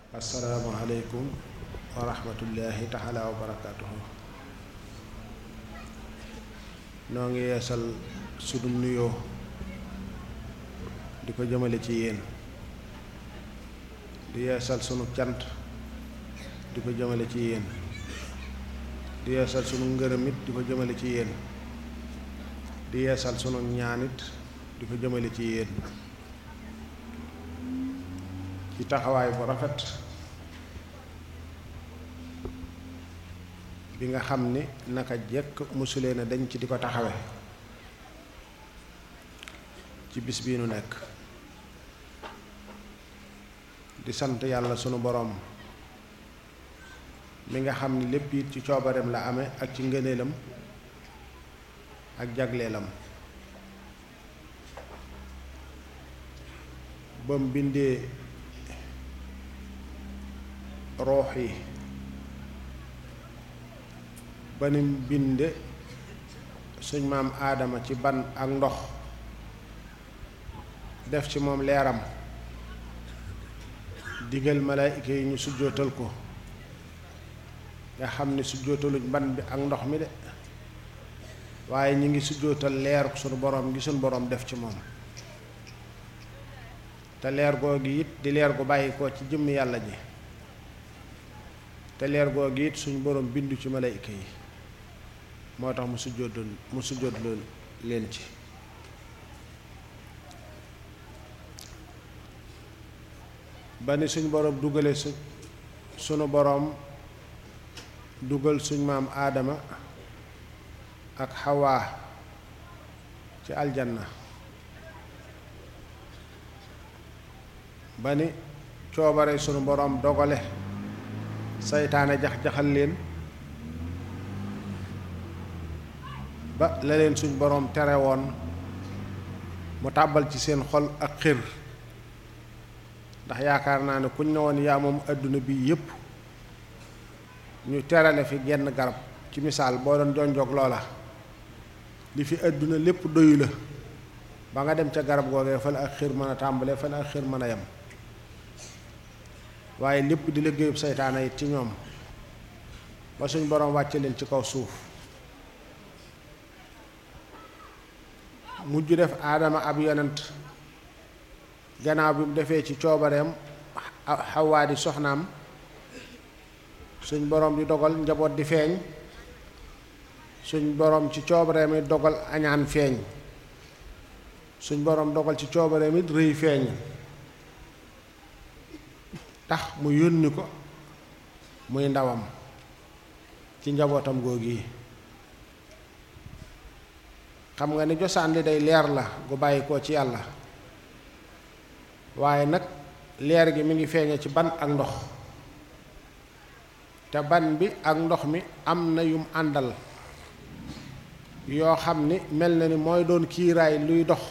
asalaamualeykum wa rahmatullahi taala wa barakaatuhu noo ngi yeesal sunu nuyoo di ko jëmale ci yéen di yeesal sunu cant di ko jëmale ci yéen di yeesal sunu ngërëmit di ko jëmale ci yéen di yeesal sunu ñaanit di ko jëmale ci yéen ci taxawaay bu rafet bi nga xam ni naka jekk musulee na dañ ci di ko taxawe ci bis bii nu nekk di sant yàlla sunu boroom mi nga xam ni lépp it ci coobareem la amee ak ci ngëneelam ak jagleelam ba mu bindee roox yi ba ni mu binde suñ maam aadama ci ban ak ndox def ci moom leeram digal malaayika yi ñu sujjootal ko nga xam ni sujjootaluñ ban bi ak ndox mi de waaye ñu ngi sujjootal leer sunu boroom gi sunu boroom def ci moom te leer googu it di leer gu bàyyi ko ci jëmm yàlla ji te leer googu it suñu boroom bindu ci malayka yi moo tax mu sujjóotal mu sujjóotal leen ci ba ni suñ boroom dugale su sunu boroom dugal suñ maam aadama ak xawaa ci aljanna ba ni coobare sunu boroom dogale saytaane jax-jaxal leen ba la leen suñ boroom tere woon mu tàbbal ci seen xol ak xir ndax yaakaar naa ne kuñ ne woon yaa moom àdduna bi yépp ñu terale fi genn garab ci misaal boo doon jonjoog loola li fi àdduna lépp doyu la ba nga dem ca garab googee fa la ak xir mën a tàmbalee fa la ak xir mën a yem waaye lépp di liggéeyub seytaane it ci ñoom ba suñ boroom wàcce leen ci kaw suuf mujj def aadama ab yonent gannaaw bi mu defee ci coobareem xawaa di soxnaam suñ boroom di dogal njaboot di feeñ suñ boroom ci coobareem it dogal añaan feeñ suñ boroom dogal ci coobareem it rëy feeñ tax mu yónni ko muy ndawam ci njabootam googu yi xam nga ni josaan li day leer la gu bàyyi koo ci yàlla waaye nag leer gi mi ngi feeñe ci ban ak ndox te ban bi ak ndox mi am na yum àndal yoo xam ni mel na ni mooy doon kiiraay luy dox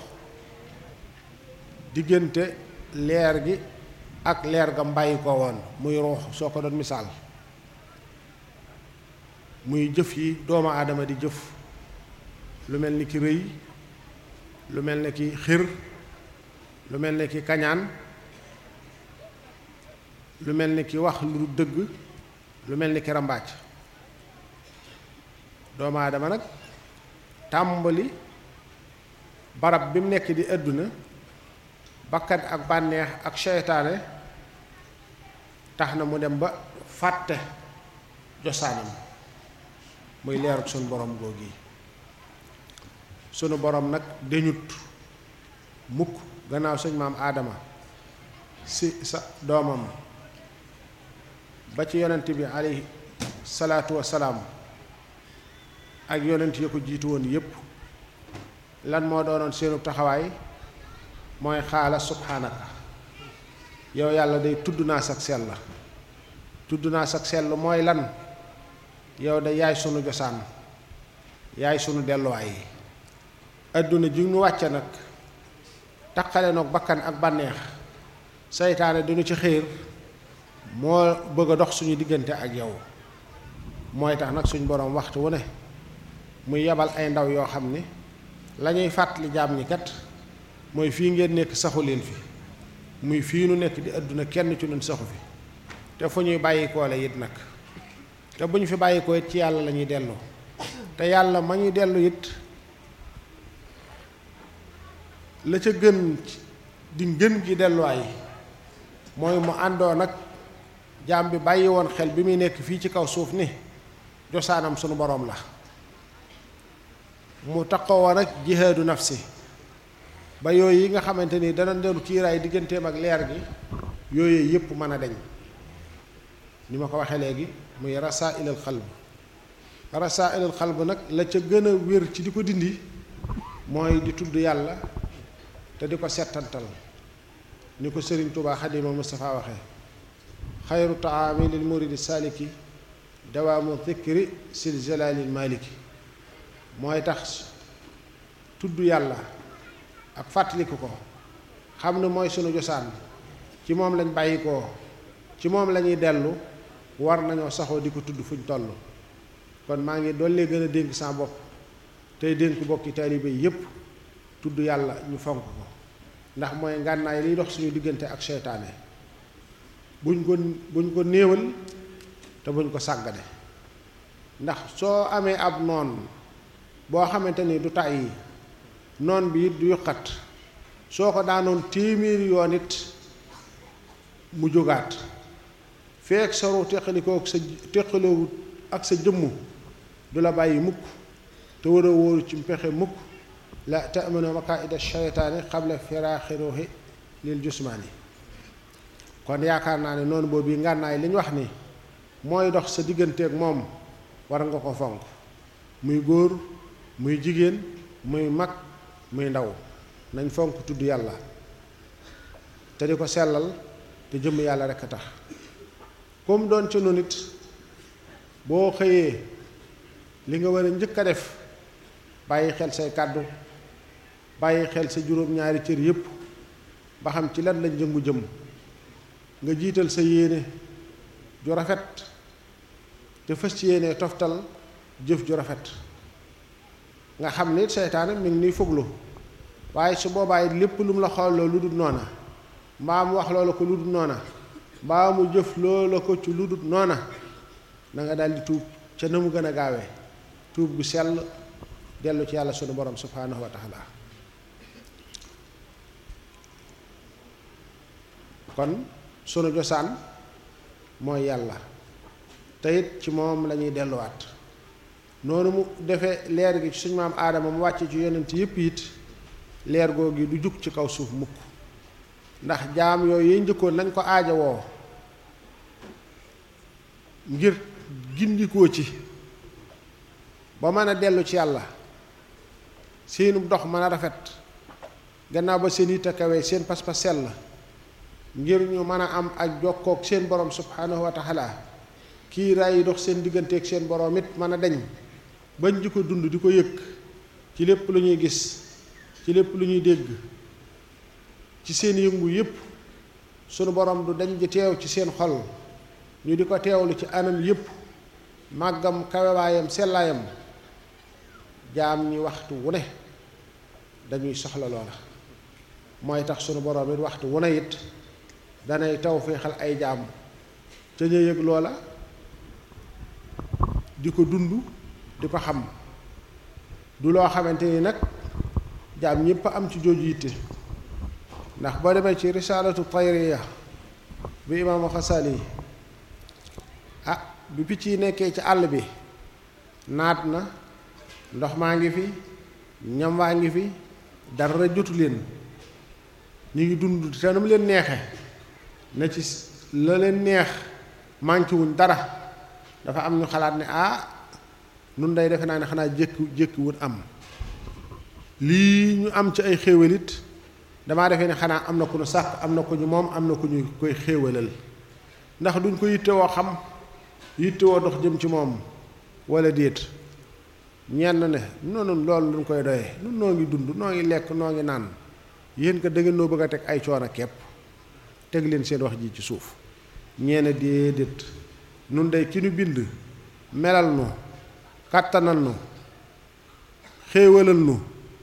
diggante leer gi ak leer ga mbàyyi ko woon muy ruux soo ko doon misaal muy jëf yi doomu aadama di jëf lu mel ni ki rëy lu mel ni ki xir lu mel ni ki kañaan lu mel ni ki wax lu dëgg lu mel ni ki rambaaj doomu aadama nag tàmbali barab bi mu nekk di àdduna bakkat ak bànneex ak seytaane tax na mu dem ba fàtte josaanam muy leeruk sunu borom googu yi sunu borom nag deñut mukk gannaaw sëñ maam aadama si sa doomam ba ci yonent bi alayhi salaatu wassalaam ak yonent ya ko jiitu woon yépp lan moo doonoon seenu taxawaay mooy xaala subhaanaka yow yàlla day tudd naa sag sell la tudd naa sag sell mooy lan yow de yaay sunu josaan yaay sunu delluwaay yi adduna ji ñu wàcce nag taqale noog bakkan ak bànneex seytaane duñu ci xiir moo bëgg a dox suñu diggante ak yow mooy tax nag suñ boroom waxtu wu ne muy yebal ay ndaw yoo xam ni lañuy fàttali jaam ñi kat mooy fii ngeen nekk saxu leen fi muy fii nu nekk di àdduna kenn ci ñun saxu fi te fu ñuy bàyyikoo la it nag te bu ñu fi bàyyikoo it ci yàlla la ñuy dellu te yàlla ma ñuy dellu it la ca gën di ngën gi delluwaay mooy mu àndoo nag jaam bi bàyyi woon xel bi muy nekk fii ci kaw suuf ni josaanam sunu boroom la mu taxaw woon ak jihaadu nafsi ba yooyu yi nga xamante ni dana dellu kiiraay digganteem ak leer gi yooyu yépp mën a deñ ni ma ko waxee léegi muy rasailal xalb rasailal xalb nag la ca gën a wér ci di ko dindi mooy di tudd yàlla te di ko settantal ni ko sëriñ Tuubaa Xadima Mustafa waxee xayru taami lil muridi saliki dawaamu dhikri sil jalalil maliki mooy tax tudd yàlla ak fàttaliku ko xam ne mooy sunu josaan ci moom lañ bàyyi ko ci moom lañuy dellu war nañoo saxoo di ko tudd fuñ toll kon maa ngi dollee gën a dénk sa bopp tey dénk bokki taalibe yépp tudd yàlla ñu fonk ko ndax mooy ngànnaay liy dox suñu diggante ak seytaane buñ ko buñ ko néewal te buñ ko sàggane ndax soo amee ab noon boo xamante ni du tàyyi noon bi it du yuqat soo ko daanoon téeméeri yoon it mu jógaat feek saru teqalikoo ak sa teqaloo ak sa jëmm du la bàyyi mukk te war a wóoru ci mpexe mukk la tamano makaida shaytaani xabla firaaxi ruuxi lil jusmaani kon yaakaar naa ne noonu boobu ngànnaay li ñu wax ni mooy dox sa digganteeg moom war nga ko fonk muy góor muy jigéen muy mag muy ndaw nañ fonk tudd yàlla te di ko sellal te jëmm yàlla rekk a tax comme doon ci nu nit boo xëyee li nga war a njëkk a def bàyyi xel say kàddu bàyyi xel sa juróom-ñaari cër yépp ba xam ci lan lañ jëngu jëm nga jiital sa yéene ju rafet te fës ci yéene toftal jëf ju rafet nga xam ni seytaane mi ngi nuy foglu waaye su boobaa it lépp lu mu la xool lu dul noona mbaa mu wax loola ko lu dul noona mbaa mu jëf loola ko ci lu dul noona na nga daldi tuub ca na mu gën a gaawee tuub gu sell dellu ci yàlla sunu borom subhaanahu wa taala kon sunu josaan mooy yàlla te it ci moom lañuy delluwaat noonu mu defee leer gi ci suñu maam aadama mu wàcce ci yonent yépp it leer googu du jug ci kaw suuf mukk ndax jaam yooyu yi njëkkoon nañ ko aajowoo ngir gindikoo ci ba mën a dellu ci yàlla seenu dox mën a rafet gannaaw ba seen yitte kawe seen pas-pas sell ngir ñu mën a am ak jokkook seen borom subhanahu wa taala kii raay yi dox seen digganteeg seen borom it mën a deñ bañ di ko dund di ko yëg ci lépp lu ñuy gis ci lépp lu ñuy dégg ci seen yëngu yépp sunu borom du dañ di teew ci seen xol ñu di ko teewlu ci anam yépp màggam kawewaayam sellaayam jaam ñi waxtu wu ne dañuy soxla loola mooy tax sunu borom it waxtu wu ne it danay taw féexal ay jaam ca ñu yëg loola di ko dund di ko xam du loo xamante ni nag jaam ñépp am ci jooju yitte ndax boo demee ci risaalatu tayriya bi imaamu xasali ah bi picc yi nekkee ci àll bi naat na ndox maa ngi fi ñam waa ngi fi dara jotu leen ñu ngi dund te nu mu leen neexe na ci la leen neex manqué wuñ dara dafa am ñu xalaat ne ah nun day defe naa ne xanaa jékki jékki wut am lii ñu am ci ay xéewalit damaa defee ne xanaa am na ku ñu sàkk am na ku ñu moom am na ku ñu koy xéewalal ndax duñ ko yittewoo xam yittewoo dox jëm ci moom wala déet ñenn ne noonu loolu luñ koy doyee nun noo ngi dund noo ngi lekk noo ngi naan yéen ko da ngeen noo bëgg a teg ay coono kepp teg leen seen wax ji ci suuf ñeene déedéet nun day ki nu bind melal nu kàttanal nu xéewalal nu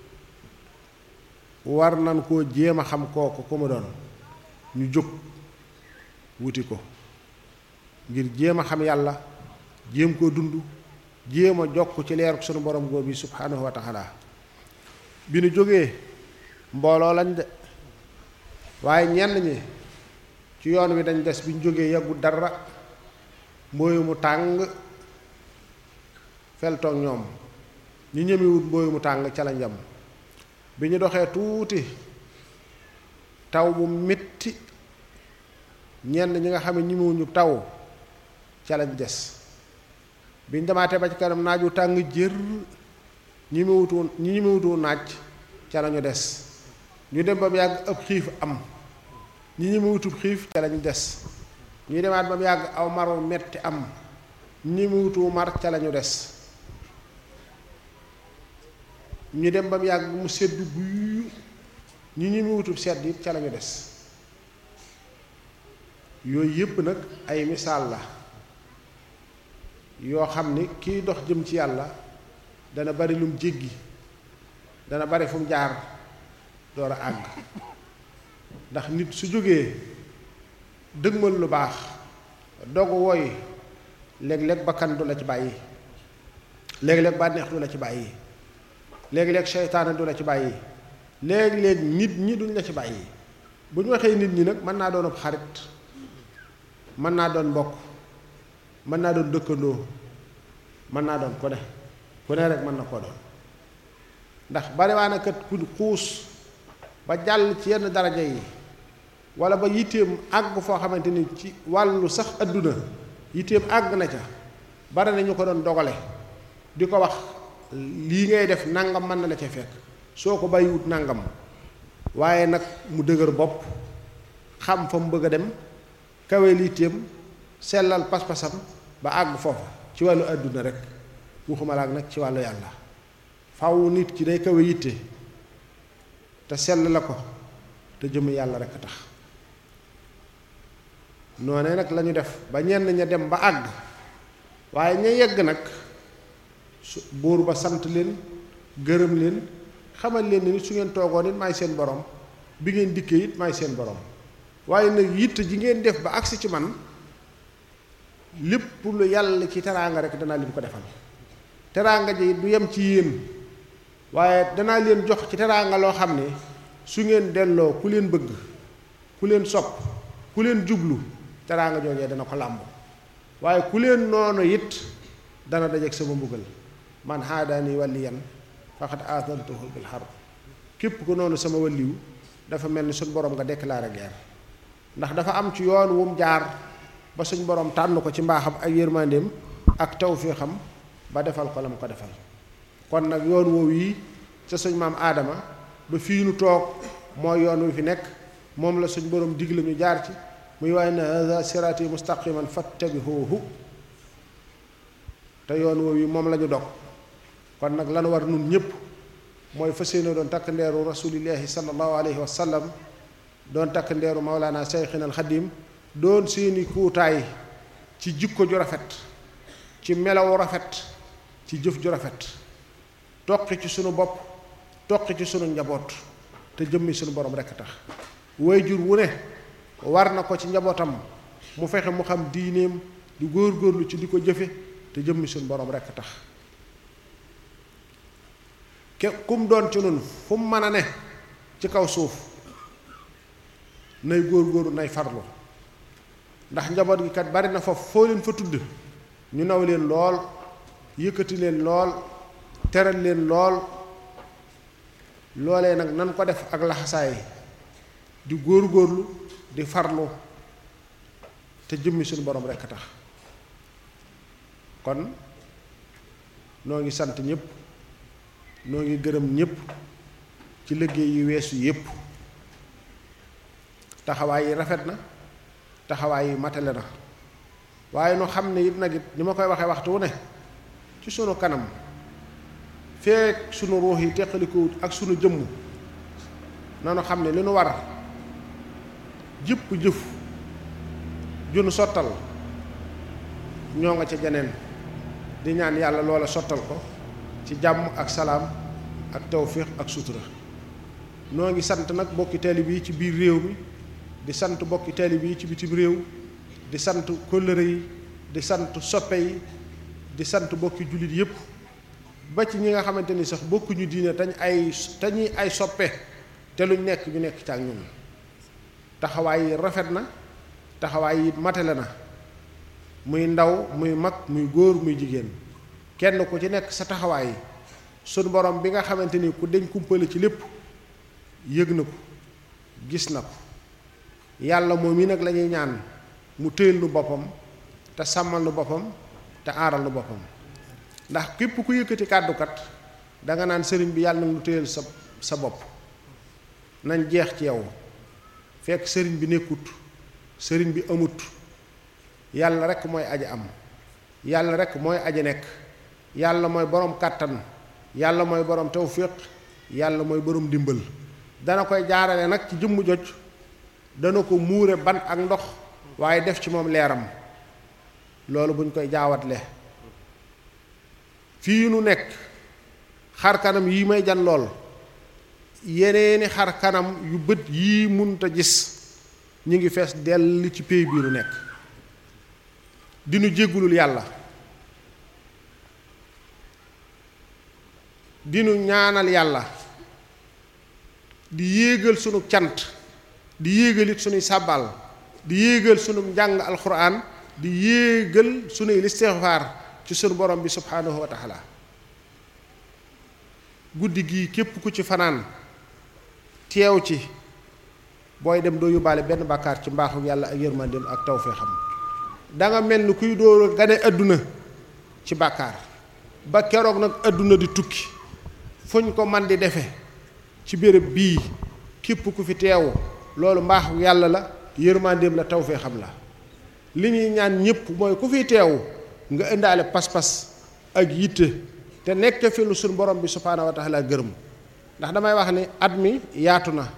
war nan koo jéem a xam kooku ku mu doon ñu jóg wuti ko ngir jéem a xam yàlla jéem koo dund jéem a jokk ci leeruk sunu borom góor bi subhanahu wa taala bi nu jógee mbooloo lañ de waaye ñenn ñi ci yoon wi dañ des bi ñu jógee yàggu dara mbooyu mu tàng feltoog ñoom ñu ñemewut mbooyu mu tàng ca lañ yem bi ñu doxee tuuti taw bu metti ñenn ñi nga xam ne ñemewuñu taw ca lañ des biñ demaatee ba ci kanam naaju tàng jër ñi ñemewutu ñi ñemewutu naaj ca lañu des ñu dem ba mu yàgg ëpp xiif am ñi ñemewutub xiif ca lañu des ñu demaat ba mu yàgg aw maru metti am ñi ñemewutu mar ca lañu des ñu dem ba mu yàgg mu sedd guyu ñi ñemewutub sedd it ca lañu des yooyu yépp nag ay misaal la yoo xam ni kiy dox jëm ci yàlla dana bari lum jéggi dana bari fu mu jaar door a àgg ndax nit su jógee dëgmal lu baax dogu woy léeg-léeg bakkan du la ci bàyyi léeg-léeg bànneex du la ci bàyyi léeg-léeg seytaane du la ci bàyyi léeg-léeg nit ñi duñ la ci bàyyi bu ñu waxee nit ñi nag mën naa doon ab xarit mën naa doon mbokk mën naa doon dëkkandoo mën naa doon ku ne ku ne rek mën na koo doon ndax bariwaana kat ku xuus ba jàll ci yenn daraja yi wala ba yitteem àgg foo xamante ni ci wàllu sax adduna yitteem àgg na ca bari na ñu ko doon dogale di ko wax lii ngay def nangam mën na la ca fekk soo ko bàyyiwut nangam waaye nag mu dëgër bopp xam fa mu bëgg a dem kawe yitteem sellal pas-pasam ba àgg foofa ci wàllu adduna rek waxuma la ak nag ci wàllu yàlla faw nit ki day kawe yitte te sell la ko te jëm yàlla rek a tax noonee nag lañu def ba ñenn ña dem ba àgg waaye ña yegg nag su buur ba sant leen gërëm leen xamal leen ni su ngeen toogoon it maay seen borom bi ngeen dikkee it maay seen borom waaye nag yitte ji ngeen def ba agsi ci man lépp lu yàlla ci teraanga rek danaa leen ko defal teraanga ji du yem ci yéen waaye danaa leen jox ci teraanga loo xam ne su ngeen delloo ku leen bëgg ku leen sopp ku leen jublu teraanga joojee dana ko làmb waaye ku leen noonu it dana dajeek sama mbugal man haadaani waliyan faqad aadantuhu bil harb képp ko noonu sama waliw dafa mel ni suñ borom nga déclaré guerre ndax dafa am ci yoon wu mu jaar ba suñ borom tànn ko ci mbaaxam ak yërmandeem ak tawfiixam ba defal ko la mu ko defal kon nag yoon woowu yi ca suñ maam aadama ba fii nu toog mooy yoon wi fi nekk moom la suñ borom digle ñu jaar ci muy waaye na hada siraati mustaqiman fattabihuhu te yoon woowu yi moom la ñu dog kon nag lan war nun ñépp mooy fas yéene doon takk ndeeru rasulillahi sallallahu alayhi wa sallam doon takk ndeeru mawlaana seyxina alxadim doon seeni kuutaay ci jikko ju rafet ci melawu rafet ci jëf ju rafet toqi ci sunu bopp toqi ci sunu njaboot te jëmmi sunu borom rekk tax waajur wu ne war na ko ci njabootam mu fexe mu xam diineem di góor-góorlu ci di ko jëfe te jëmmi sunu borom rekk tax ke kum doon ci nun fu mu mën a ne ci kaw suuf nay góor-góorlu nay farlu ndax njaboot gi kat bari na foofu foo leen fa tudd ñu naw leen lool yëkkati leen lool teral leen lool loolee nag nan ko def ak laxasaay di góor-góorlu di farlu te jëmmi suñu borom rekk a tax kon noo ngi sant ñépp noo ngi gërëm ñépp ci liggéey yu weesu yépp taxawaay yi rafet na taxawaay yi matale na waaye nu xam ne it nag it ni ma koy waxee waxtu wu ne ci sunu kanam feek sunu ruux yi teqalikuwut ak sunu jëmm nanu xam ne li nu war jëpp jëf junu sottal ñoo nga ca janeen di ñaan yàlla loola sottal ko ci jàmm ak salaam ak tawfiix ak sutura noo ngi sant nag bokki taalib yi ci biir réew mi di sant bokki taalib yi ci bitim réew di sant kóllëre yi di sant soppe yi di sant bokki jullit yépp ba ci ñi nga xamante ni sax bokkuñu diine tañ ay tañuy ay soppe te luñ nekk ñu nekk ci ak ñun taxawaay yi rafet na taxawaay yi matale na muy ndaw muy mag muy góor muy jigéen kenn ku ci nekk sa taxawaay sunu borom bi nga xamante ni ku deñ kumpale ci lépp yëg na ko gis na ko yàlla moom yi nag la ñuy ñaan mu téyel nu boppam te sàmmal nu boppam te aaral nu boppam ndax képp ku yëkkati kàddukat danga naan sëriñ bi yàlla na lu téyel sa sa bopp nañ jeex ci yow fekk sëriñ bi nekkut sëriñ bi amut yàlla rekk mooy aji am yàlla rekk mooy aji nekk yàlla mooy boroom kàttan yàlla mooy boroom tawfiq yàlla mooy boroom dimbal dana koy jaarale nag ci jëmm joj dana ko muure ban ak ndox waaye def ci moom leeram loolu buñ koy jaawatle fii nu nekk xar kanam yii may jan lool yeneeni xar kanam yu bët yii munta gis ñu ngi fees dell ci pey bii nu nekk dinu jéggulul yàlla dinu ñaanal yàlla di yéegal sunu cant di yéegalit sunuy sàbbal di yéegal sunu njàng alxuraan di yéegal sunuy listixfaar ci sunu borom bi subhaanahu wa taala guddi gii képp ku ci fanaan teew ci booy dem doo yóbbaale benn bàkkaar ci mbaaxu yàlla ak yërmandeem ak tawfeexam danga mel ni kuy dóor gane àdduna ci bàkkaar ba keroog nag àdduna di tukki fuñ ko man di defe ci béréb bii képp ku fi teew loolu mbaaxu yàlla la yërmandeem la tawfeexam la li ñuy ñaan ñépp mooy ku fi teew nga indaale pas-pas ak yitte te nekk fi lu suñ borom bi subhaanahu wa taala gërëm ndax damay wax ni at mi yaatu na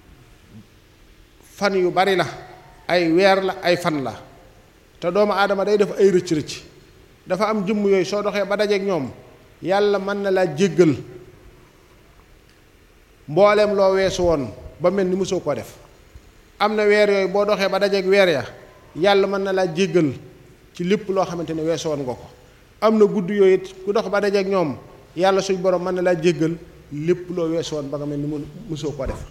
fan yu bari la ay weer la ay fan la te doomu aadama day def ay rëcc rëcc dafa am jëmm yooyu soo doxee ba dajeek ñoom yàlla mën na laa jéggal mbooleem loo weesu woon ba mel ni mosoo ko def am na weer yooyu boo doxee ba dajeek weer ya yàlla mën na laa jéggal ci lépp loo xamante ne weesu woon nga ko am na gudd yooyu it ku dox ba dajeek ñoom yàlla suñ borom mën na laa jéggal lépp loo weesu woon ba nga mel ni mu mosoo ko def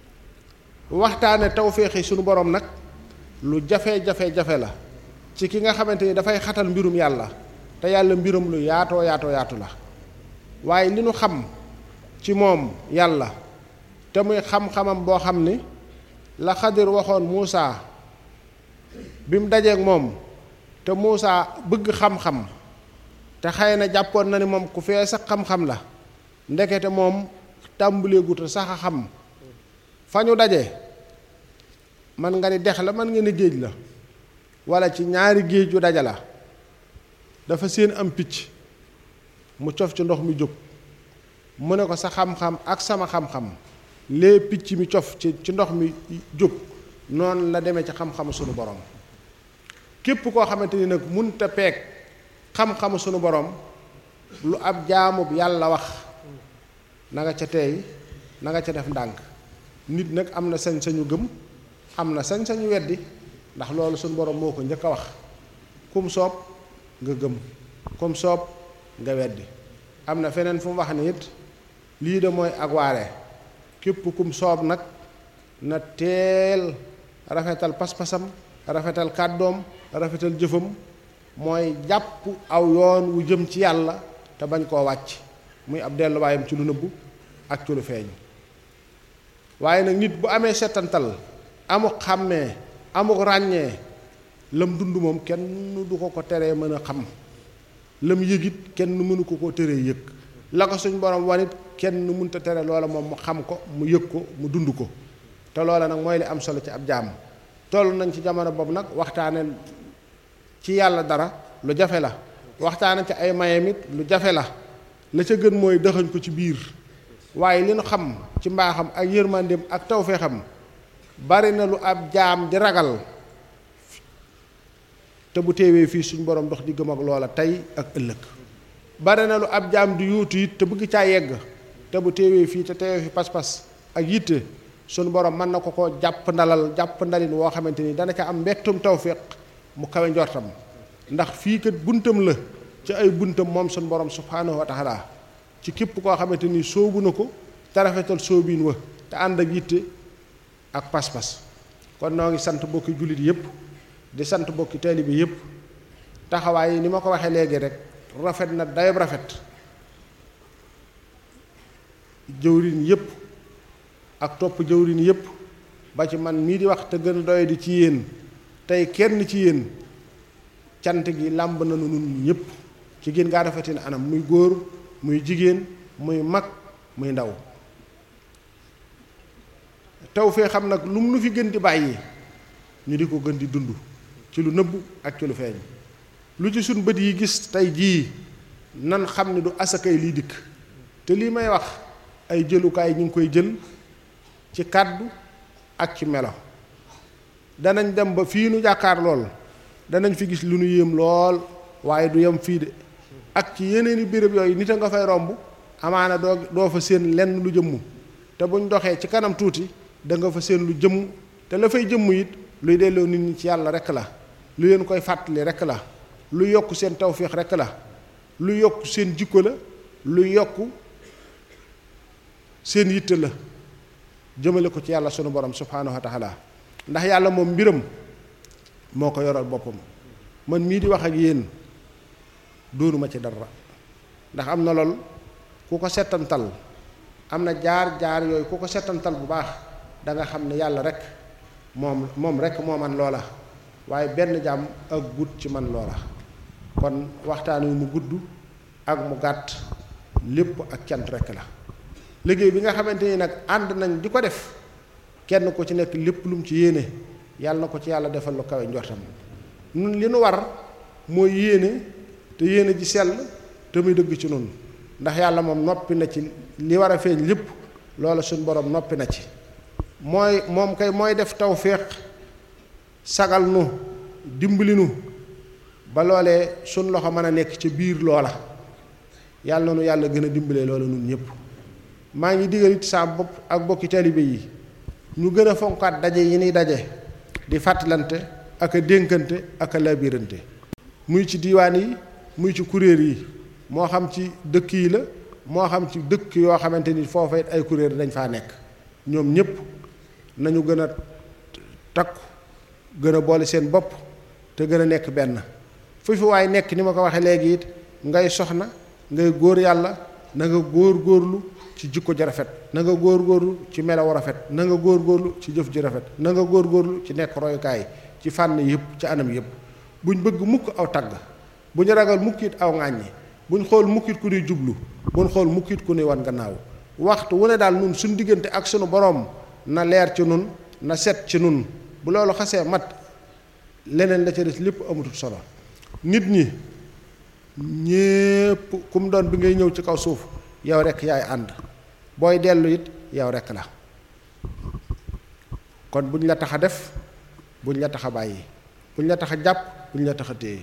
waxtaane tawféexi suñu borom nag lu jafe-jafe-jafe la ci ki nga xamante ni dafay xatal mbirum yàlla te yàlla mbirum lu yaatoo yaatoo yaatu la waaye li nu xam ci moom yàlla te muy xam-xamam boo xam ni la xadir waxoon Muusa bi mu dajeek moom te Muusa bëgg xam-xam te xëy na jàppoon na ni moom ku fee sax xam-xam la ndekete moom tàmbaleegut sax a xam fa ñu daje man nga ni dex la man nga ni géej la wala ci ñaari géej yu daja la dafa seen am picc mu cof ci ndox mi jóg mu ne ko sa xam-xam ak sama xam-xam lee picc mi cof ci ci ndox mi jóg noonu la demee ci xam-xamu sunu borom képp koo xamante ni nag munta peeg xam-xamu sunu borom lu ab jaamub yàlla wax na nga ca teey na nga ca def ndànk nit nag am na sañ-sañu gëm am na sañ-sañu weddi ndax loolu sunu borom moo ko njëkk a wax kum soob nga gëm kum soob nga weddi am na feneen fu mu wax ni it lii de mooy ak waare képp kum soob nag na teel rafetal pas-pasam rafetal kàddoom rafetal jëfam mooy jàpp aw yoon wu jëm ci yàlla te bañ koo wàcc muy ab delluwaayam ci lu nëbbu ak ci lu feeñ waaye nag nit bu amee setantal amuk xàmmee amuk ràññee lam dund moom kenn du ko ko teree mën a xam lam yëgit kenn mënu ko ko teree yëg la ko suñ borom wanit kenn mënta tere loola moom mu xam ko mu yëg ko mu dund ko te loola nag mooy li am solo ci ab jaam toll nañ ci jamono boobu nag waxtaane ci yàlla dara lu jafe la waxtaane ci ay mayam it lu jafe la la ca gën mooy dëxañ ko ci biir waaye li nu xam ci mbaaxam ak yërmandeem ak tawféexam bari na lu ab jaam di ragal te bu teewee fii suñ borom dox di gëm ak loola tey ak ëllëg bari na lu ab jaam di yuutu it te bëgg caa yegg te bu teewee fii te teewee fi pas-pas ak yitte suñu borom mën na ko ko jàpp ndalal jàpp ndalin woo xamante ni dana ca am mbettum tawféex mu kawe njortam ndax fii kat buntam la ci ay buntam moom suñ borom subhaanahu wa taala ci képp koo xamante ni sóobu na ko te rafetal sóobiin wa te ànd ak yitte ak pas-pas kon noo ngi sant bokki jullit yépp di sant bokki taalibe yépp taxawaay yi ni ma ko waxee léegi rek rafet na dayob rafet jëwriñ yépp ak topp jëwriñ yépp ba ci man mii di wax te gën a doy di ci yéen tey kenn ci yéen cant gi làmb na nu nun ñépp ci gën gaa rafetin anam muy góor muy jigéen muy mag muy ndaw taw fee xam nag lu mu nu fi gën di bàyyi ñu di ko gën di dund ci lu nëbb ak ci lu feeñ lu ci suñ bët yi gis tey jii nan xam ne du asakay liy dikk te lii may wax ay jëlukaay ñu ngi koy jël ci kàddu ak ci melo danañ dem ba fii nu jàkkaar lool danañ fi gis lu nu yéem lool waaye du yem fii de ak ci yeneeni béréb yooyu nit a nga fay romb amaana doo doo fa séen lenn lu jëmm te buñ doxee ci kanam tuuti da nga fa séen lu jëmm te la fay jëmm it luy delloo nit ñi ci yàlla rekk la lu leen koy fàttali rekk la lu yokk seen tawféex rekk la lu yokk seen jikko la lu yokk seen yitte la jëmale ko ci yàlla sunu borom subhaanahu wa taala ndax yàlla moom mbiram moo ko yoral boppam man mii di wax ak yéen doonuma ci dara ndax am na lool ku ko settantal am na jaar jaar yooyu ku ko settantal bu baax da nga xam ne yàlla rek moom moom rek moo man loola waaye benn jàmm ak gut ci man loola kon waxtaan wi mu gudd ak mu gàtt lépp ak cant rek la liggéey bi nga xamante ni nag ànd nañ di ko def kenn ku ci nekk lépp lu mu ci yéene yàlla na ko ci yàlla defal lu kawe njortam nun li nu war mooy yéene te yéene ji sell te muy dëgg ci nun ndax yàlla moom noppi na ci li war a feeñ lépp loola suñ borom noppi na ci mooy moom kay mooy def tawféex sagal nu dimbali nu ba loolee suñ loxo mën a nekk ca biir loola yàlla na nu yàlla gën a dimbalee loola nun ñëpp maa ngi digal it saa bopp ak bokki taalibe yi ñu gën a fonkaat daje yi ni daje di fàttalante ak a dénkante ak a labirante muy ci diiwaan yi muy ci kuréel yi moo xam ci dëkk yi la moo xam ci dëkk yoo xamante ni foofa it ay kuréel dañ faa nekk ñoom ñëpp nañu gën a takku gën a boole seen bopp te gën a nekk benn fu fi waay nekk ni ma ko waxee léegi it ngay soxna ngay góor yàlla na nga góor góorlu ci jikko ji rafet na nga góor góorlu ci melaw rafet na nga góor góorlu ci jëf ji rafet na nga góor góorlu ci nekk royukaay ci fànn yëpp ci anam yëpp buñ bëgg mukk aw tagg bu ñu ragal mukkit aw ŋàññi buñ xool mukkit ku nuy jublu buñ xool mukkit ku nuy wan gannaaw waxtu wu ne daal nun suñ diggante ak sunu boroom na leer ci nun na set ci nun bu loolu xasee mat leneen la ca des lépp amatul solo nit ñi ñépp ku mu doon bi ngay ñëw ci kaw suuf yow rekk yaay ànd booy dellu it yow rekk la kon buñ la tax a def buñ la tax a bàyyi buñ la tax a jàpp buñ la tax a téye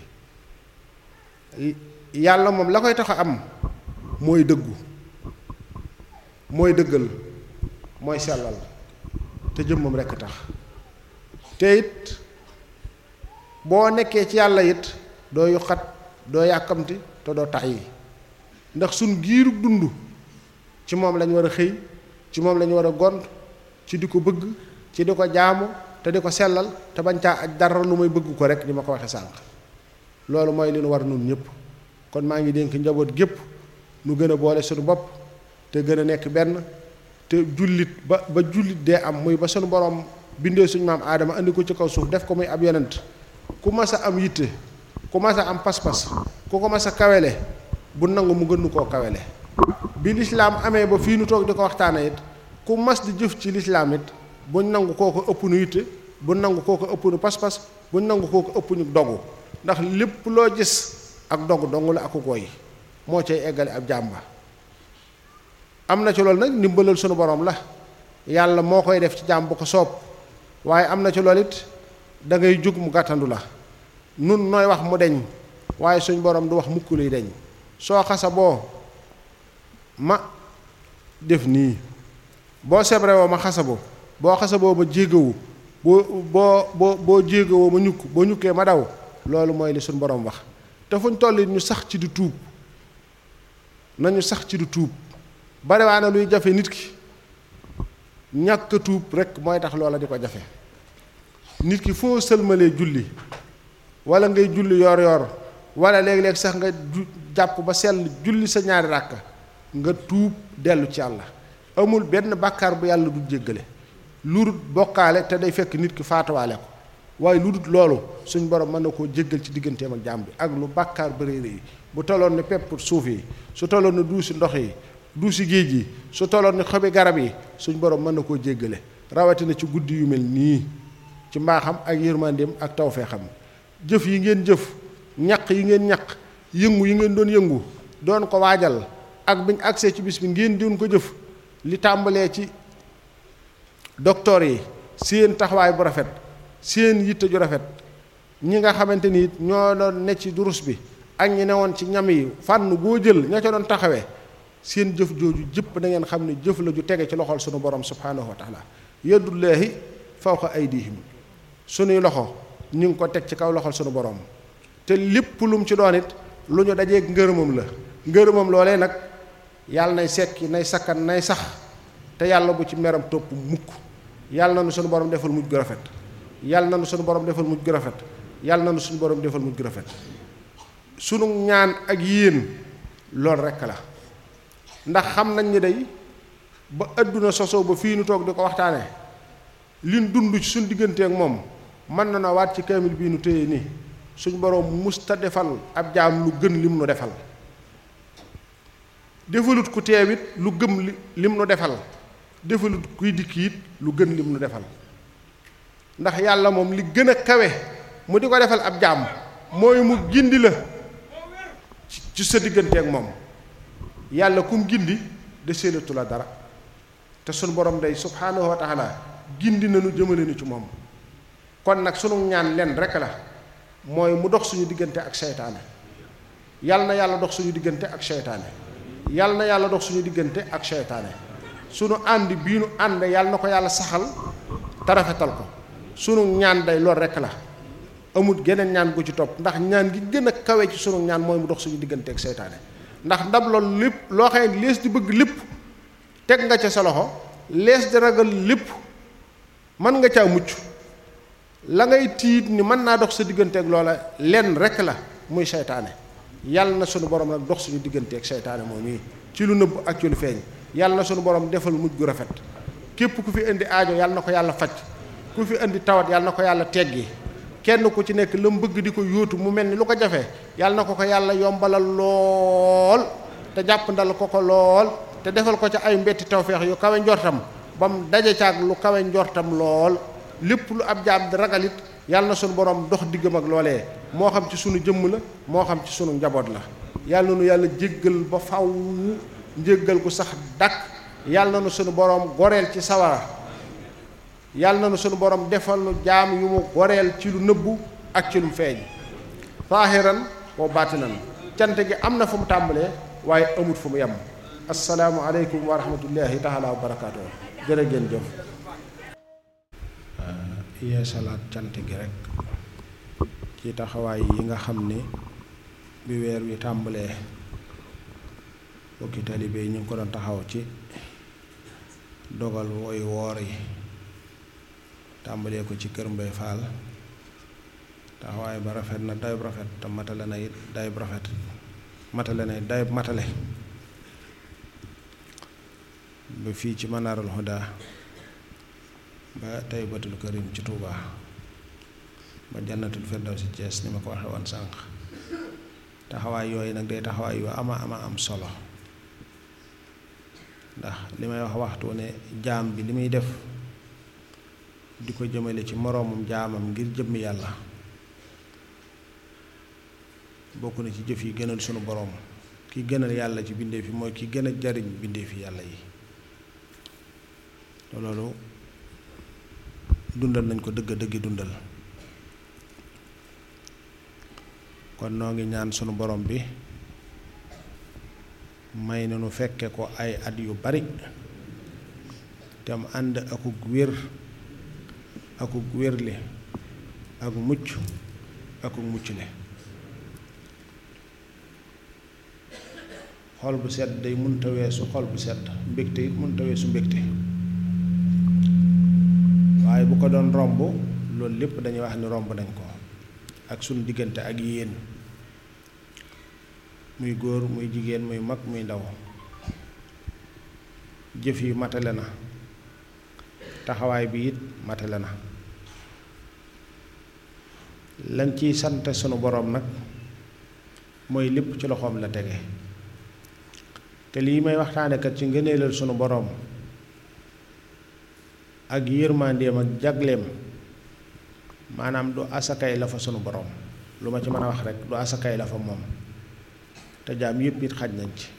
yàlla moom la koy tax a am mooy dëggu mooy dëggal mooy sellal te jëmmam rekk tax te it boo nekkee ci yàlla it doo yuqat doo yàkkamti te doo tàyyi ndax suñ giirug dund ci moom lañ war a xëy ci moom lañ war a gont ci di ko bëgg ci di ko jaamu te di ko sellal te bañ caa aj dara lu may bëgg ko rek ni ma ko waxe sànq loolu mooy li nu war nun ñëpp kon maa ngi dénk njaboot gépp nu gën a boole suñu bopp te gën a nekk benn te jullit ba ba jullit dee am muy ba suñu borom bindee suñu maam aadama andi ko ci kaw suuf def ko muy ab yonent ku mas a am yitte ku mas a am pas-pas ku ko mas a kawele bu nangu mu gën koo kawele bi lislaam amee ba fii nu toog di ko waxtaane it ku mas di jëf ci lislaam it buñ nangu kooko ëpp nu yitte buñ nangu kooko ëpp nu pas-pas buñ nangu kooko ëpp nu dogu ndax lépp loo gis ak dogu dong la aku gooy moo cay eggale ab jàmba am na ci loolu nag ndimbalal sunu borom la yàlla moo koy def ci jàmm bu ko soob waaye am na ci loolu it da ngay jóg mu gàttandu la nun nooy wax mu deñ waaye suñ borom du wax mukk luy deñ soo xasa boo ma def nii boo sebre woo ma xasabo boo xasaboo ma jéegawu boo boo boo boo jéegawoo ma ñukk boo ñukkee ma daw loolu mooy li suñu borom wax te fuñ toll ñu sax ci di tuub nañu sax ci di tuub bariwaana luy jafe nit ki ñàkk a tuub rek mooy tax loola di ko jafe nit ki foo sëlmalee julli wala ngay julli yor yor wala léeg-léeg sax nga jàpp ba sell julli sa ñaari ràkka nga tuub dellu ci yàlla amul benn bàkkaar bu yàlla du jéggale lu dul bokkaale te day fekk nit ki faatuwaale ko waaye lu dul loolu suñ borom mën na koo jéggal ci digganteem ak jaam bi ak lu bàkkaar bëri yi bu tolloon ni pepp suuf yi su tolloon ni duusi ndox yi duusi géej yi su tolloon ni xobi garab yi suñ borom mën na koo jéggale rawatina ci guddi yu mel nii ci mbaaxam ak yërmandeem ak tawfeexam jëf yi ngeen jëf ñaq yi ngeen ñaq yëngu yi ngeen doon yëngu doon ko waajal ak biñ agsee ci bis bi ngeen doon ko jëf li tàmbalee ci docteur yi seen taxawaay bu rafet seen yitte ju rafet ñi nga xamante ni ñoo doon ne ci durus bi ak ñi newoon ci ñam yi fànn goo jël ña ca doon taxawee seen jëf jooju jëpp da ngeen xam ne jëf la ju tege ci loxol sunu borom subhaanahu wa taala yadullaahi fawqa aydihim sunuy loxo ñu ngi ko teg ci kaw loxol sunu borom te lépp lu mu ci doon it lu ñu dajeeg ngërëmam la ngërëmam loolee nag yàlla nay sekki nay sakkan nay sax te yàlla bu ci meram topp mukk yàlla na nu sunu borom defal mujj gu rafet yàlla na nu sunu borom defal mujj gu rafet yàlla na nu sunu borom defal mujj gu rafet sunu ñaan ak yéen loolu rekk la ndax xam nañ ni day ba àdduna sosoo ba fii nu toog di ko waxtaane liñ dund ci suñ diggante ak moom mën na na waat ci kaamil bii nu téye nii suñ borom musta defal ab jaam lu gën lim nu defal defalut ku teewit lu gëm li lim nu defal defalut kuy dikk it lu gën lim nu defal ndax yàlla moom li gën a kawe mu di ko defal ab jaam mooy mu gindi la ci sa diggante ak moom yàlla kum gindi de séenatu la dara te sunu borom day subhaanahu wa taala gindi nañu jëmale ni ci moom kon nag sunu ñaan len rek la mooy mu dox suñu diggante ak seytaane yàlla na yàlla dox suñu diggante ak seytaane yàlla na yàlla dox suñu diggante ak seytaane sunu ànd bii nu ànd yàlla na ko yàlla saxal te rafetal ko sunu ñaan day lool rek la amut geneen ñaan gu ci topp ndax ñaan gi gën a kawe ci sunu ñaan mooy mu dox suñu diggante ak seytaane ndax ndab loolu lépp loo xam ne lees di bëgg lépp teg nga ca sa loxo lees di ragal lépp mën nga caa mucc la ngay tiit ni mën naa dox sa diggante ak loola lenn rek la muy seytaane yàlla na sunu borom nag dox suñu diggante ak seytaane moom yi ci lu nëbb ak ci lu feeñ yàlla na sunu borom defal mujj gu rafet képp ku fi indi aajo yàlla na ko yàlla faj ku fi indi tawat yàlla na ko yàlla teggi kenn ku ci nekk la mu bëgg di ko yóotu mu mel ni lu ko jafe yàlla na ko ko yàlla yombalal lool te jàpp ndal ko ko lool te defal ko ca ay mbetti tawfeex yu kawe njortam ba mu daje caag lu kawe njortam lool lépp lu ab jaam di ragalit yàlla na sunu borom dox diggam ak loolee moo xam ci sunu jëmm la moo xam ci sunu njaboot la yàlla na nu yàlla jéggal ba faw njéggal gu sax dakk yàlla na nu sunu borom goreel ci sawara yàlla na nu sunu borom defal nu jaam yu mu goreel ci lu nëbbu ak ci lu feeñ zaahiran wa baatinan cant gi am na fu mu tàmbalee waaye amut fu mu yem assalaamu aleykum wa rahmatullahi taala wa barakaatu jërë ngeen jëf yeesalaat cant gi rek ci taxawaay yi nga xam ni bi weer wi tàmbalee bokki taalibe yi ñu ngi ko doon taxaw ci dogal woy woor yi tàmbalee ko ci kër Mbay Faal taxawaay ba rafet na dayub rafet te matale na it dayub rafet matale na it dayub matale ba fii ci Manaarul Huda ba Taybatul Karim ci Touba ba Jannatul Firdawsi Cees ni ma ko waxe woon sànq taxawaay yooyu nag day taxawaay yu ama ama am solo ndax li may wax waxtu ne jaam bi li muy def di ko jëmale ci moroomum jaamam ngir jëmmi yàlla bokk na ci jëf yi gënal sunu boroom ki gënal yàlla ci bindeef yi mooy ki gën a jariñ bindeef yi yàlla yi loolu dundal nañ ko dëgg dëggi dundal kon noo ngi ñaan sunu borom bi may na nu fekke ko ay at yu bari te mu ànd akuk wér akuk wérle ak mucc ak mucc le xol bu sedd day mënta weesu xol bu sedd mbégte it mënta weesu mbégte waaye bu ko doon romb loolu lépp dañuy wax ni romb nañ ko ak sunu diggante ak yéen muy góor muy jigéen muy mag muy ndaw jëf yi matale na taxawaay bi it matale na lañ ciy sant sunu boroom nag mooy lépp ci loxoom la tege te lii may waxtaane kat ci ngëneelal sunu boroom ak yërmandeem ak jagleem maanaam du asakay la fa sunu boroom lu ma ci mën a wax rek du asakay la fa moom te jaam yépp it xaj nañ ci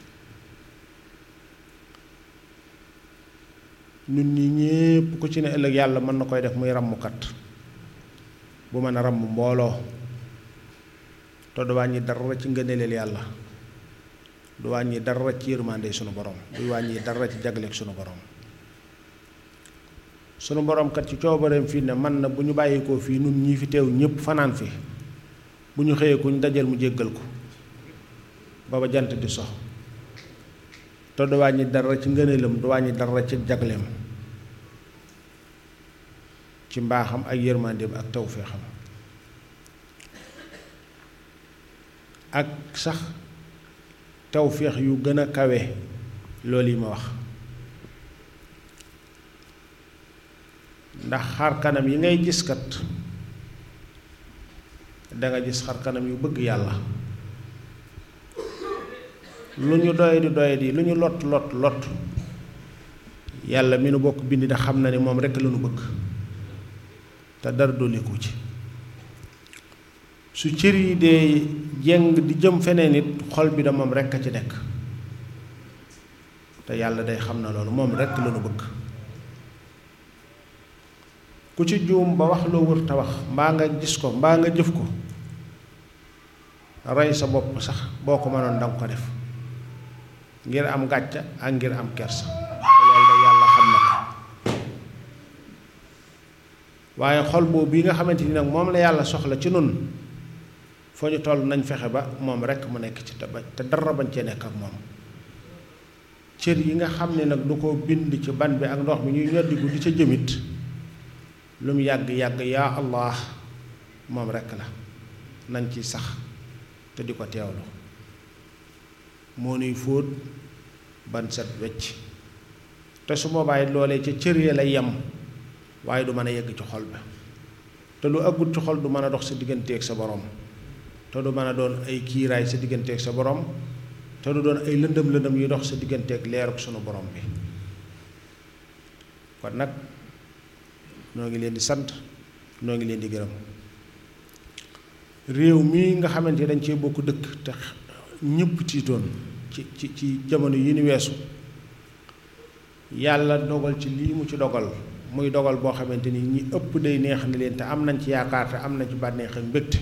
ñun ñi ñépp ku ci ne ëllëg yàlla mën na koy def muy ràmmkat bu mën a ràmm mbooloo te du wàññi dara ci ngëneelal yàlla du wàññi dara ci yërmande sunu borom du wàññi dara ci jagleeg sunu borom sunu borom kat ci coobareem fii ne man na bu ñu bàyyikoo fii nun ñii fi teew ñépp fanaan fi bu ñu xëyee ku ñu dajal mu jéggal ko ba ba jant di sox te du wàññi dara ci ngëneelam du wàññi dara ci jagleem ci mbaaxam ak yërmandeem ak tawféexam ak sax tawféex yu gën a kawe loolu yi ma wax ndax xar kanam yi ngay gis kat danga gis xar kanam yu bëgg yàlla lu ñu doy di doy di lu ñu lot lot lot yàlla mi nu bokk bind da xam na ni moom rekk la nu bëgg te dara dolliku ci su cër yi dee jeng di jëm feneen it xol bi da moom rekk a ci nekk te yàlla day xam na loolu moom rekk la nu bëgg ku ci juum ba wax loo wër te wax mbaa nga gis ko mbaa nga jëf ko rey sa bopp sax boo ko mënoon danga ko def ngir am gàcca ak ngir am kersa te loolu da yàlla xam na ko waaye xol boobu bi nga xamante ni nag moom la yàlla soxla ci nun foo ñu toll nañ fexe ba moom rekk mu nekk ci te ba te dara bañ cee nekk ak moom cër yi nga xam ne nag du ko bind ci ban bi ak ndox mi ñuy ñoddiku di ca jëmit lu mu yàgg yàgg yaa allah moom rekk la nañ ci sax te di ko teewlu moo nuy fóot ban set wecc te su boobaa it loolee ca cër ya lay yem waaye du mën a yegg ci xol bi te lu ëggut ci xol du mën a dox sa digganteeg sa borom te du mën a doon ay kiiraay sa digganteeg sa borom te du doon ay lëndëm lëndëm yuy dox sa digganteeg leeruk sunu borom bi kon nag noo ngi leen di sant noo ngi leen di gërëm réew mii nga xamante dañ cee bokk dëkk te ñëpp tiitoon ci ci ci jamono yi ni weesu yàlla dogal ci lii mu ci dogal muy dogal boo xamante ni ñi ëpp day neex na leen te am nañ ci yaakaar te am nañ ci bànneex ak mbégte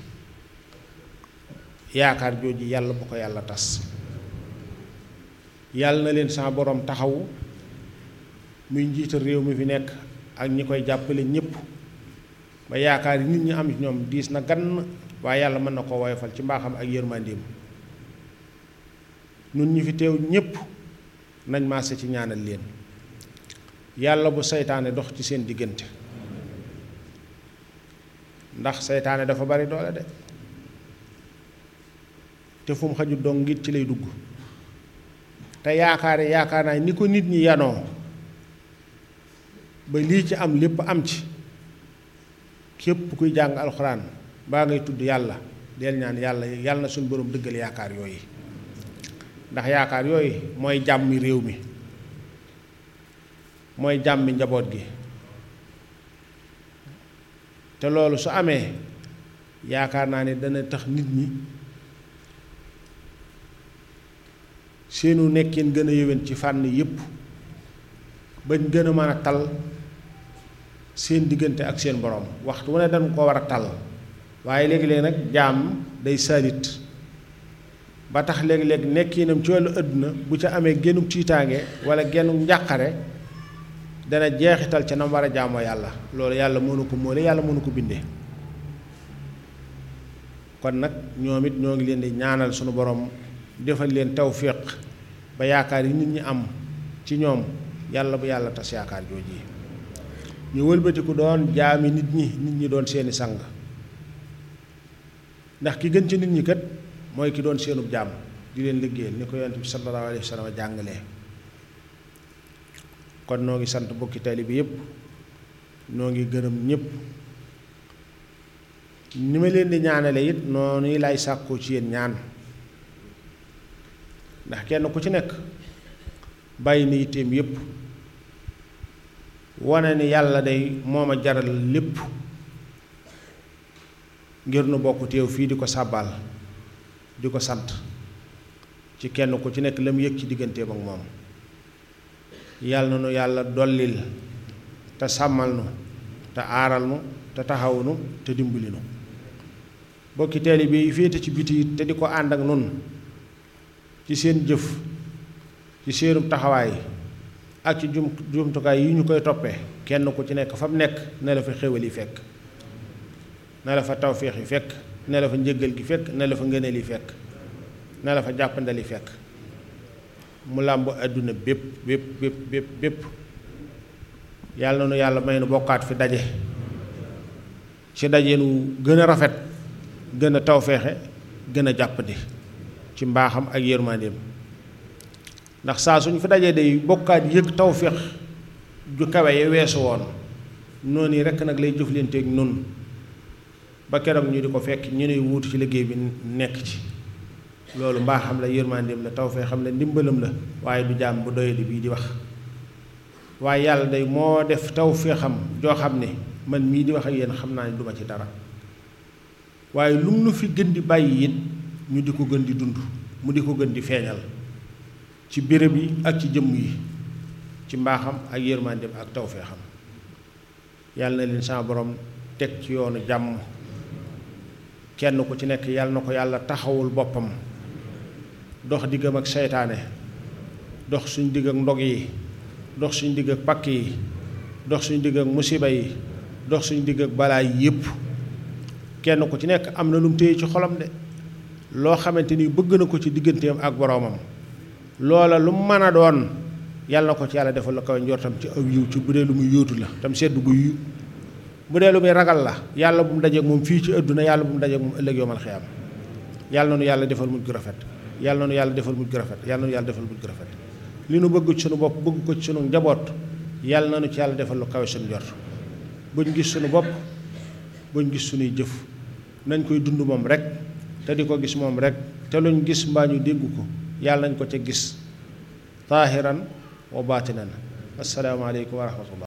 yaakaar jooju yàlla bu ko yàlla tas yàlla na leen sa borom taxawu muy njiital réew mi fi nekk ak ñi koy jàppale ñépp ba yaakaar yi nit ñi am ci ñoom diis na gann waaye yàlla mën na ko woyofal ci mbaaxam ak yërmandeem nun ñi fi teew ñépp nañ maase ci ñaanal leen yàlla bu seytaane dox ci seen diggante ndax seytaane dafa bari doole de te fu mu xaju dong ngit ci lay dugg te yaakaare yaakaar naa ni ko nit ñi yanoo ba lii ci am lépp am ci képp kuy jàng alxuraan baa ngay tudd yàlla del ñaan yàlla yàlla na suñu borom dëggal yaakaar yooyu ndax yaakaar yooyu mooy jàmmi réew mi mooy jàmmi njaboot gi te loolu su amee yaakaar naa ne dana tax nit ñi seenu nekkin gën a yéwén ci fànn yépp bañ gën a mën a tal seen diggante ak seen borom waxtu wu ne dañ ko war a tal waaye léegi-léegi nag jaam day saalit ba tax léegi-léegi nekkinam ci wàllu àdduna bu ca amee génnug tiitaange wala génnug njàqare dana jeexital ca nam war a jaamoo yàlla loolu yàlla mënu ko móole yàlla mënu ko bindee kon nag ñoom it ñoo ngi leen di ñaanal sunu borom defal leen tawfiq ba yaakaar yi nit ñi am ci ñoom yàlla bu yàlla tas yaakaar jooji ñu wëlbatiku doon jaami nit ñi nit ñi doon seeni sang ndax ki gën ci nit ñi kat mooy ki doon seenub jaam di leen liggéeyal ni ko yonent bi sallallahu alayhi wa sallam jàngalee kon noo ngi sant bokki tali bi yépp noo ngi gërëm ñépp ni ma leen di ñaanale it noonu lay sàkkoo ci yéen ñaan ndax kenn ku ci nekk bàyyi na yitteem yépp wane ni yàlla day moo ma jaral lépp ngir nu bokk teew fii di ko sàbbaal di ko sant ci kenn ku ci nekk la mu yëg ci digganteem ak moom yàlla na nu yàlla dollil te sàmmal nu te aaral nu te taxaw nu te dimbali nu bokki taalibe bi féete ci biti te di ko ànd ak nun ci seen jëf ci seenub taxawaay ak ci jum jumtukaay yi ñu koy toppee kenn ku ci nekk fa mu nekk ne la fa xéwal yi fekk ne la fa tawféex yi fekk ne la fa njëggal gi fekk ne la fa ngëneel yi fekk ne la fa jàppandal yi fekk mu làmb àdduna bépp bépp bépp bépp bépp yàlla na nu yàlla may nu bokkaat fi daje ci daje nu gën a rafet gën a tawféexe gën a jàppandi ci mbaaxam ak yërmandeem ndax saa suñu fi dajee day bokkaat yëg tawféex ju kawe ya weesu woon noonu yi rekk nag lay jëflanteeg nun ba keroog ñu di ko fekk ñu nuy wuutu ci liggéey bi nekk ci loolu mbaaxam la yërmandeem la tawféexam la ndimbalam la waaye du jaam bu doyadi bii di wax waaye yàlla day moo def tawféexam joo xam ne man mii di wax ak yéen xam naa ne duma ci dara waaye lu mu nu fi gën di bàyyi it ñu di ko gën di dund mu di ko gën di feeñal ci béréb yi ak ci jëmm yi ci mbaaxam ak yërmandeem ak tawféexam yàlla na leen sama borom teg ci yoonu jàmm kenn ku ci nekk yàlla na ko yàlla taxawul boppam dox diggam ak seytaane dox suñ digg ak ndog yi dox suñ digg ak pakk yi dox suñ digg ak musiba yi dox suñ digg ak balaa yépp kenn ku ci nekk am na lu mu téye ci xolam de loo xamante ni bëgg na ko ci digganteem ak boroomam loola lu mu mën a doon yàlla na ko ci yàlla defal la kaw njortam ci aw yiw ci bu dee lu muy yóotu la tam sedd gu yu bu dee lu muy ragal la yàlla bu mu dajeek moom fii ci àdduna yàlla bu mu dajeek moom ëllëg yoomal xiyaam yàlla na nu yàlla defal mujj gu rafet yàlla na nu yàlla defal mujj gu rafet yàlla na nu yàlla defal mujj gu rafet li nu bëgg ci sunu bopp bëgg ko ci sunu njaboot yàlla na nu ci yàlla defal lu kawe sunu njort buñ gis sunu bopp buñ gis sunuy jëf nañ koy dund moom rek te di ko gis moom rek te luñ gis mbaa ñu dégg ko yàlla nañ ko ca gis taahiran wa baatinan assalaamu aleykum wa rahmatullah